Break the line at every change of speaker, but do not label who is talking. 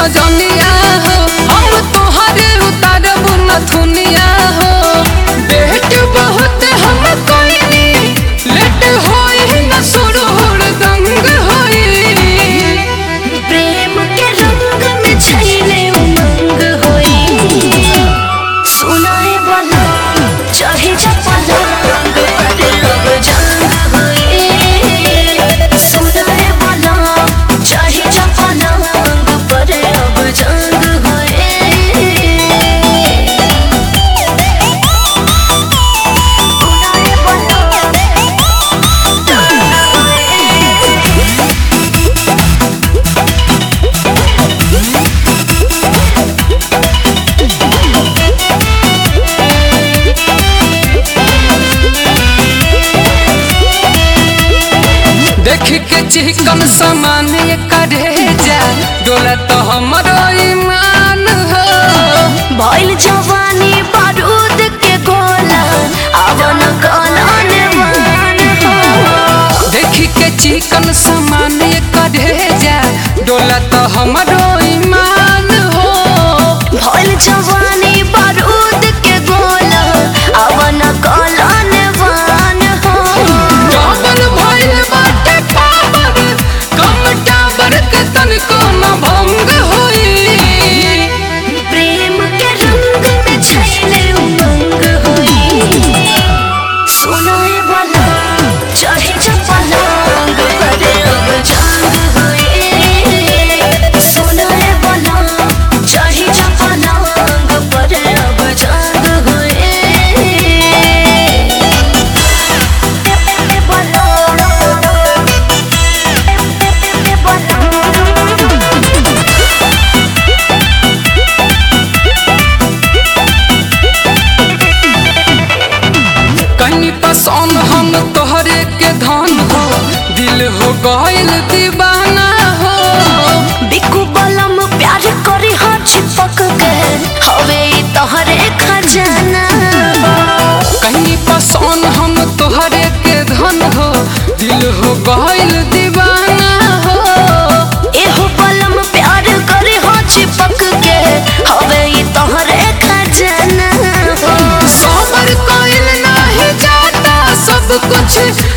सजनिया हो हम तोहरे उतारब नथुनिया हो बेट बहुत हम कोइनी लेट होई न सुरूर दंग होई
प्रेम के रंग में छैले उमंग होई सुनाए वाला चाहे चपला अरे अब जंग होई सुनाए वाला चाहे चपला पर अब जंग होई सुनाए वाला
देख के चिकन समान ये करे जा डोला तो हमरो ईमान हो
भइल जवानी बारूद के गोला अवन कलन मान हो
देख के चिकन समान ये करे जा डोला तो हमरो ईमान हो
भइल जवानी बारूद के गोला अवन कलन मान हो
डबल भइल बाटे पावर कम टावर के तनिको न भंग होई
प्रेम के रंग में छैले उमंग होई सुनाए वाला चाहे चपला करे अब जंग होई सुनाए वाला चाहे चपला करे अब जंग होई
कहीं पसंद हम तोहरे के धन हो दिल हो गइल दीवाना हो
बिकु बलम प्यार करी हो चिपक के हवे ई तोहरे खजाना
कहीं पसंद हम तोहरे के धन हो दिल हो गइल दीवाना हो
एहो बलम प्यार करी हो चिपक के हवे ई तोहरे खजाना
सबर कइल नाही जाता सब कुछ